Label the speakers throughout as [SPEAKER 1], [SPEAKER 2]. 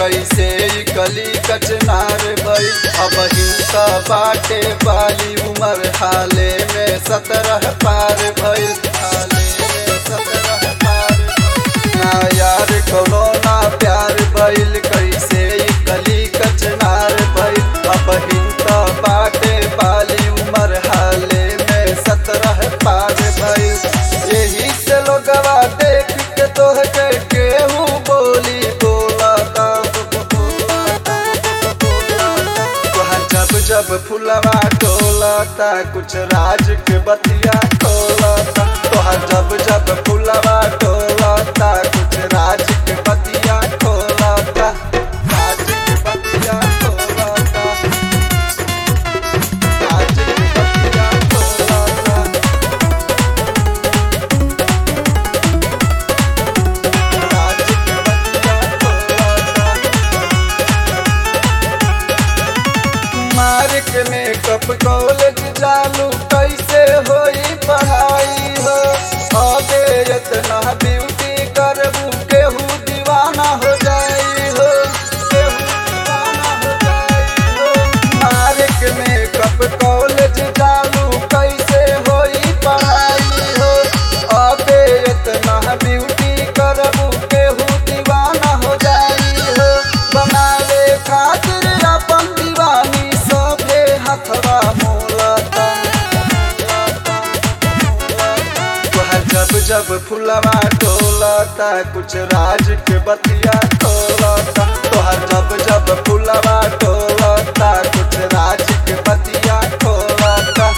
[SPEAKER 1] कैसे ई कली कचनार भइल अब हिंसा बाटे बाली उमर हाले में सतरह पार भइल हाले में सतरह पार भइल। ना यार कोनो ना प्यार भइल कैसे ई कली कचनार भइल अब हिंसा बाटे बाली उमर हाले में सतरह पार भइल यही से लोगवा देख के तोह के केहू बोली बोलता तोहर जब जब फुलवा टोलता कुछ राज के बतिया टोलता तोहर जब जब फुलवा टोलता कुछ राज के बतिया टोलता राज के बतिया टोलता राज के बतिया टोलता राज के बतिया टोलता मार्क मेकअप कॉलेज चालू कैसे होई पढ़ाई हो अबे इतना ब्यूटी करबू केहू दीवाना हो जाई हो केहू दीवाना हो जाई हो मार्क मेकअप कॉलेज चालू कैसे होई पढ़ाई हो अबे इतना ब्यूटी करबू केहू दीवाना हो जाई हो बनावे खातिर अपन दीवानी सभे हथवा मोलता तोहर जब जब फुलवा टोलता कुछ राज के बतिया टोलता तोहर जब जब फुलवा टोलता कुछ राज के बतिया टोलता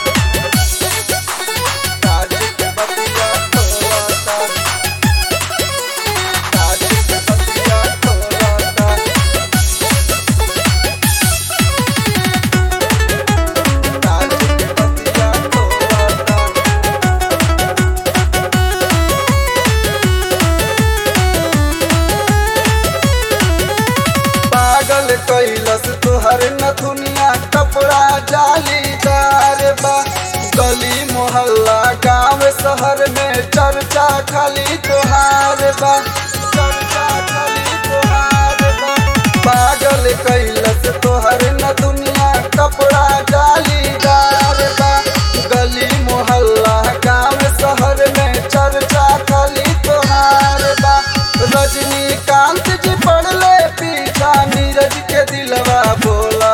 [SPEAKER 1] राज के बतिया टोलता राज के बतिया टोलता राज के बतिया टोलता पागल कैलस तुहर नथुनिया कपड़ा जालीदार बा गली मोहल्ला गांव शहर में चर्चा खाली तुहार बा चर्चा खाली तुहार बा पागल कैलस तुहर नथुनिया कपड़ा जालीदार बा गली मोहल्ला गांव शहर में चर्चा खाली तुहार बा रजनीकांत जी पड़ले पीछा नीरज के दिलवा बोला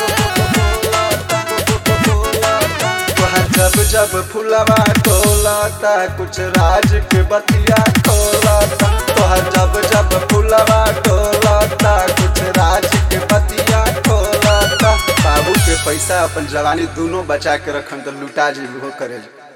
[SPEAKER 1] तोहर जब जब फुलवा टोलाता कुछ राज के बतिया टोलाता तोहर जब जब फुलवा टोलाता कुछ राज के बतिया टोलाता बाबू के पैसा अपन जवानी दोनों बचा के रखन तो लुटा जी करे